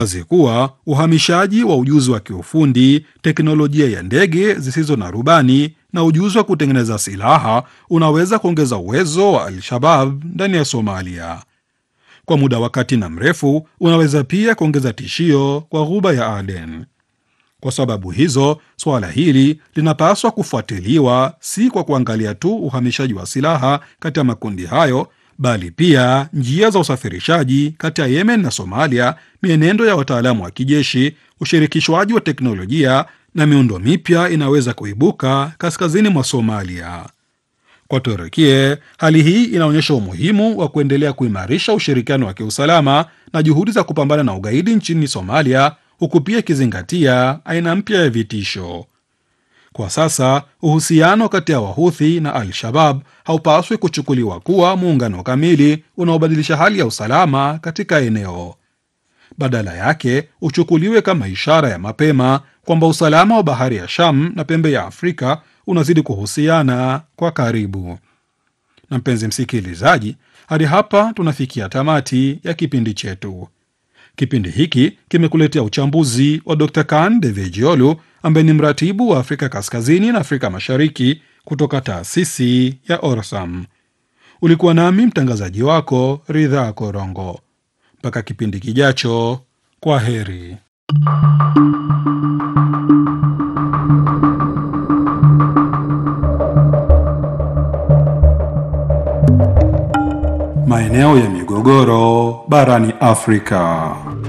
wazi kuwa uhamishaji wa ujuzi wa kiufundi, teknolojia ya ndege zisizo na rubani na ujuzi wa kutengeneza silaha unaweza kuongeza uwezo wa Al-Shabab ndani ya Somalia. Kwa muda wa kati na mrefu, unaweza pia kuongeza tishio kwa Ghuba ya Aden. Kwa sababu hizo, suala hili linapaswa kufuatiliwa si kwa kuangalia tu uhamishaji wa silaha kati ya makundi hayo, bali pia njia za usafirishaji kati ya Yemen na Somalia, mienendo ya wataalamu wa kijeshi, ushirikishwaji wa teknolojia na miundo mipya inaweza kuibuka kaskazini mwa Somalia. Kwa Turukie, hali hii inaonyesha umuhimu wa kuendelea kuimarisha ushirikiano wa kiusalama na juhudi za kupambana na ugaidi nchini Somalia, huku pia ikizingatia aina mpya ya vitisho. Kwa sasa uhusiano kati ya Wahuthi na Al-Shabab haupaswi kuchukuliwa kuwa muungano kamili unaobadilisha hali ya usalama katika eneo. Badala yake uchukuliwe kama ishara ya mapema kwamba usalama wa bahari ya Sham na pembe ya Afrika unazidi kuhusiana kwa karibu. Na mpenzi msikilizaji, hadi hapa tunafikia tamati ya kipindi chetu. Kipindi hiki kimekuletea uchambuzi wa Dr. Kan Devejiolu ambaye ni mratibu wa Afrika Kaskazini na Afrika Mashariki kutoka taasisi ya Orsam. Ulikuwa nami mtangazaji wako Ridha Korongo. Mpaka kipindi kijacho, kwa heri. Maeneo ya migogoro barani Afrika.